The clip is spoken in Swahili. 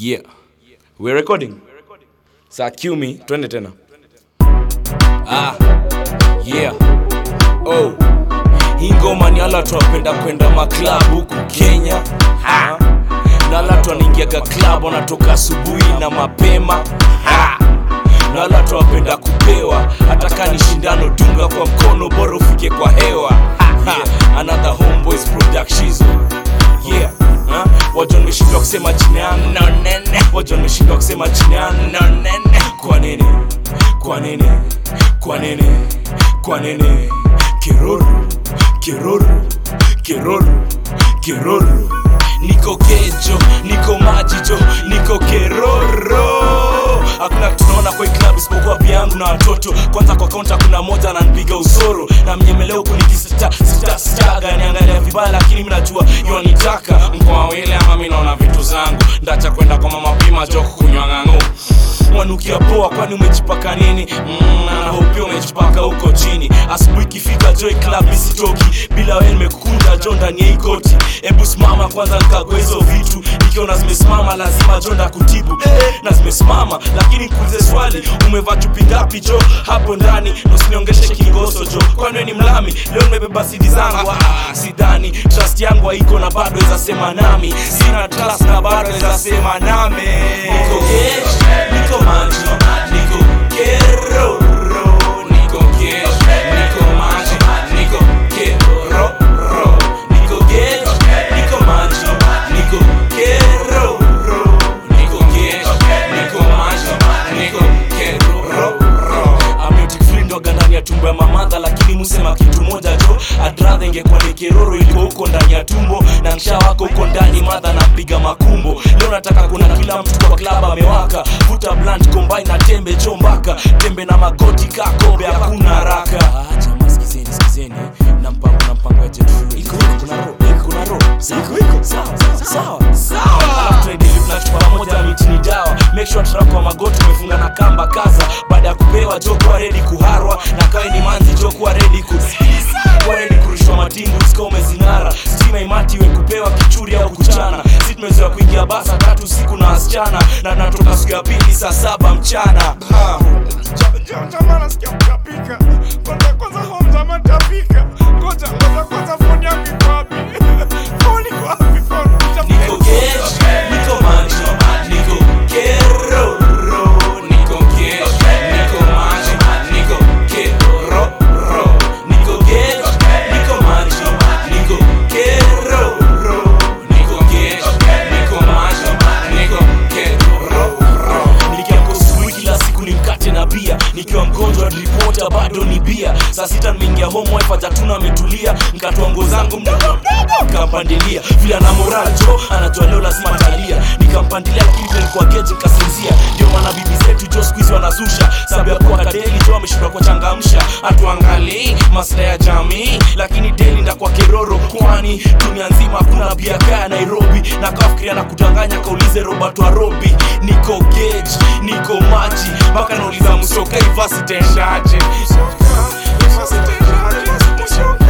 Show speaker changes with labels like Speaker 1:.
Speaker 1: Yeah. We're recording. Saa cue me, twende tena. Ah. Yeah. Oh. Hii ngoma ni ala tunapenda kwenda maklab huku Kenya. Ha. Na ala tuanaingiaga club wanatoka asubuhi na mapema. Ha. Na ala tunapenda kupewa hata kama ni shindano dunga kwa mkono bora ufike kwa hewa. Ha. Another homeboys productions. Yeah. Ha? Wajua nimeshindwa kusema jina yangu no nene. Wajua nimeshindwa kusema jina yangu no nene. Kwa nini? Kwa nini? Kwa nini? Kwa nini? Kiruru, kiruru, kiruru, kiruru. Niko kejo, niko majijo, niko keroro. Hakuna kitu tunaona kwa hii club isipokuwa pia yangu na watoto. Kwanza kwa kaunta kuna moja ananipiga usoro na mnyemelea huku nikisita sita sitaga niangalia vibaya, lakini mimi najua yonitaka mkoa wile ama mimi naona vitu zangu ndacha kwenda kwa mama pima joko kunywa ng'ang'u wanukia poa kwani umejipaka nini mm, na hopia umejipaka huko chini asubuhi ikifika joy club isitoki bila wewe nimekukunda jo ndani ya hii koti hebu simama kwanza nikagua hizo vitu nikiona zimesimama lazima jo ndakutibu eh, na zimesimama lakini nikuulize swali umevaa chupi ngapi jo hapo ndani na usiniongeshe kingoso jo kwani wewe ni mlami leo nimebeba sidi zangu ah, sidhani trust yangu haiko na bado weza sema nami sina trust na bado weza sema nami niko gesh, niko maji niko keroro niko gesh, niko maji niko keroro niko gesh, niko maji niko keroro niko gesh, niko maji niko keroro ameutic free ndoga ndani ya tumbo ya mamadha lakini musema kitu moja jo adradha ingekuwa ni keroro iliko huko ndani ya tumbo na nsha wako huko ndani madha napiga makumbo leo nataka kuna kila mtu kwa klaba amewaka vuta blunt combine na tembe chombaka tembe na magoti kakombe hakuna haraka ah, jamaa sikizeni sikizeni na mpango na mpango ya jet fuel iko iko kuna ro iko kuna ro iko iko sawa sawa sawa alafu tuendelee tunachukua pamoja miti ni dawa make sure trap kwa magoti umefunga na kamba kaza baada ya kupewa jo kuwa ready kuharwa na kawe ni manzi jo kuwa ready ku kuwa ready kurushwa matingu sika umezinara stima imati we kupewa kichuri au kuchana si tumezoea kuingia basa tatu siku na wasichana na natoka siku ya pili saa saba mchana ha.
Speaker 2: Jamaa nasikia kutapika. Kwanza kwanza home jamaa tapika. Ngoja ngoja kwanza phone yangu iko wapi? Phone iko wapi phone?
Speaker 1: Niko gesh, niko maji, niko keroro. Niko gesh, niko maji, niko keroro. Niko gesh, niko maji, niko keroro. Niko gesh, niko maji, niko keroro. Nikiamka asubuhi kila siku ni mkate na bia nikiwa mgonjwa ripota bado ni bia saa sita nimeingia home wife hajatuna ametulia nkatoa nguo zangu mdogo mdogo nikampandilia vile ana moral jo anajua leo lazima talia nikampandilia lakini vile nilikuwa geji nikasinzia ndio maana bibi zetu jo siku hizi wanazusha sababu ya kuwa kadeli jo ameshindwa kuchangamsha hatuangalii maslahi ya jamii lakini deli ndakwa keroro kwani dunia nzima hakuna bia kaya nairobi na kafikiria na kudanganya kaulize robert warobi niko geji niko maji mpaka nauliza msoka ivasitenshaje
Speaker 2: Sasa sasa